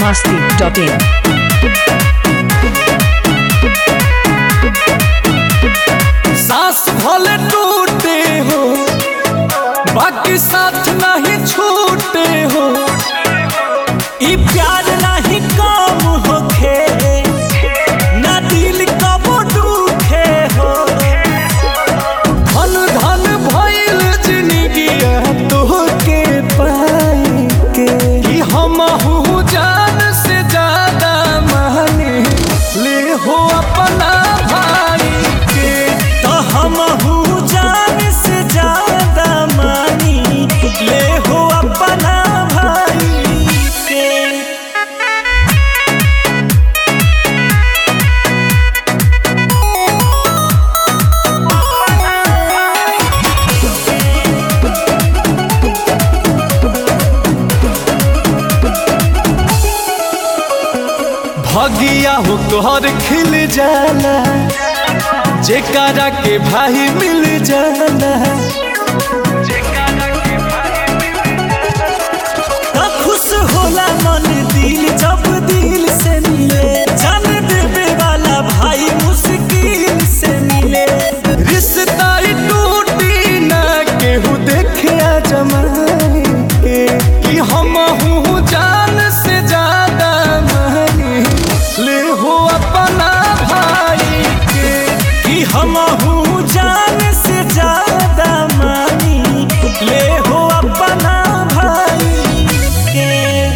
masti.in. सांस भले टूटे हो बाकी साथ नहीं छूटे हो ई प्यार नहीं कम होखे ना दिल कबो दुखे हो धन धन भइल जिंदगी तोहके पाई के कि हम जान से ज्यादा माने ले हो अपना भाई के तो हम जान से ज्यादा मानी ले हो अपना भाई के भगिया हो तोहर खिल जाला जेकरा के भाई मिल जाला त खुश होला मन दिल जब दिल से मिले जान देवे वाला भाई मुश्किल से मिले रिश्ता ही टूटी ना केहू देखे जमाए के कि हम हूँ जान से ज्यादा मानी ले हो अपना भाई के कि हम हूँ जान से ज्यादा मानी ले हो अपना भाई के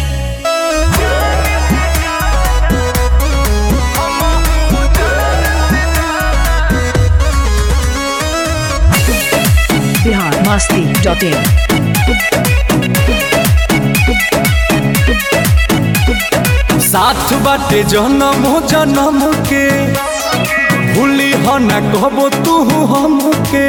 Bihar masti.in. साथ बाटे जन्म जन्म के भूली हो न कहबो तू हमके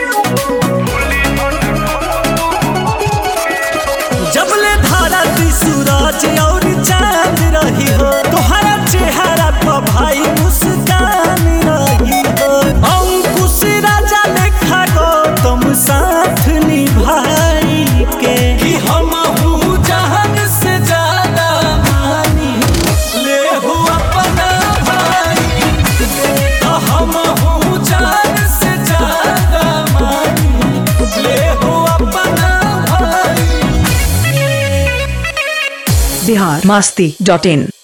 जबले धारा ती सूरज और चांद रही हो तोहरा चेहरा पर भाई मुस्कान रही हो अंकुश राजा लेखा गो तुम साथ निभाई के कि हम हूँ जहान से ज्यादा मानी ले हो अपना भाई तो हम हूँ जान से ज्यादा मानी ले हो अपना भाई Bihar masti.in.